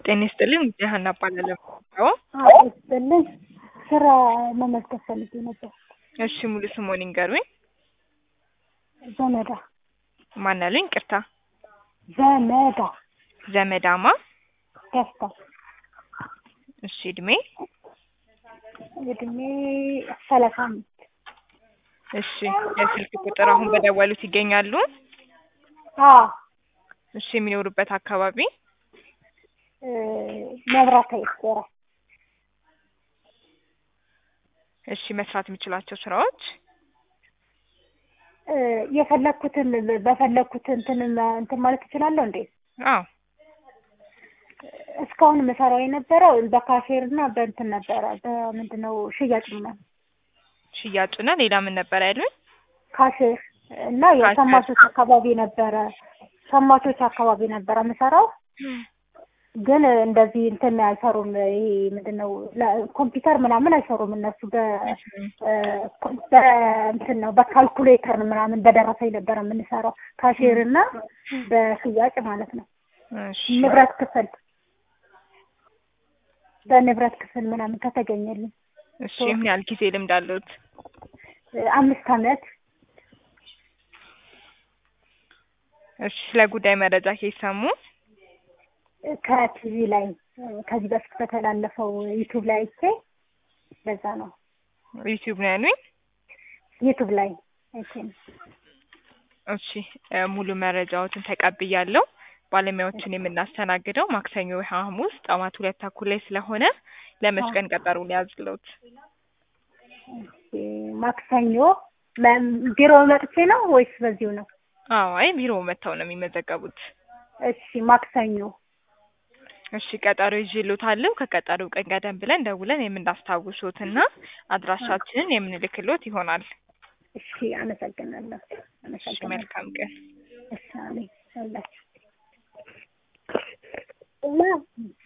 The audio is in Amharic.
ጤና ይስጥልኝ ሀና እባላለሁ። አዎ ይስጥልኝ። ስራ መመዝገብ ፈልጌ ነበር። እሺ ሙሉ ስሞን ይንገሩኝ። ዘመዳ ማን አሉኝ? ቅርታ ዘመዳ ዘመዳማ። ደስታ እሺ እድሜ? እድሜ ሰላሳ አምስት እሺ የስልክ ቁጥር አሁን በደወሉት ይገኛሉ? አዎ እሺ የሚኖሩበት አካባቢ? መብራት አይቆራ እሺ መስራት የሚችላቸው ስራዎች? የፈለኩትን በፈለኩት እንትን እንትን ማለት እችላለሁ እንዴ? አዎ እስካሁን የምሰራው የነበረው በካፌር እና በእንትን ነበረ በምንድን ነው ሽያጭ ምናምን ሽያጭና ሌላ ምን ነበር ያሉኝ? ካፌር እና የሸማቾች አካባቢ ነበረ ሸማቾች አካባቢ ነበረ የምሰራው ግን እንደዚህ እንትን አይሰሩም። ይሄ ምንድን ነው ኮምፒውተር ምናምን አይሰሩም እነሱ በእንትን ነው በካልኩሌተር ምናምን በደረሰኝ ነበረ የምንሰራው ካሼር እና በሽያጭ ማለት ነው። እሺ ንብረት ክፍል በንብረት ክፍል ምናምን ከተገኘልኝ እሺ ምን ያህል ጊዜ ልምድ አለዎት? አምስት አመት እሺ ስለ ጉዳይ መረጃ ከሰሙ ከቲቪ ላይ ከዚህ በፊት በተላለፈው ዩቱብ ላይ አይቼ በዛ ነው ዩቲዩብ ነው ያሉኝ? ዩቱብ ላይ አይቼ ነው። እሺ ሙሉ መረጃዎትን ተቀብያለሁ። ባለሙያዎችን የምናስተናግደው ማክሰኞ ወይ ሐሙስ ጠዋት ሁለት ተኩል ላይ ስለሆነ ለመች ቀን ቀጠሮ ሊያዝልዎት? ማክሰኞ ቢሮ መጥቼ ነው ወይስ በዚሁ ነው? አዎ አይ ቢሮ መጥተው ነው የሚመዘገቡት። እሺ ማክሰኞ እሺ ቀጠሮ ይዤልዎታለሁ። ከቀጠሮ ቀን ቀደም ብለን ደውለን የምናስታውሶትና አድራሻችንን የምንልክሎት ይሆናል። እሺ አመሰግናለሁ። እሺ አመሰግናለሁ። መልካም ቀን። እሺ አሜን።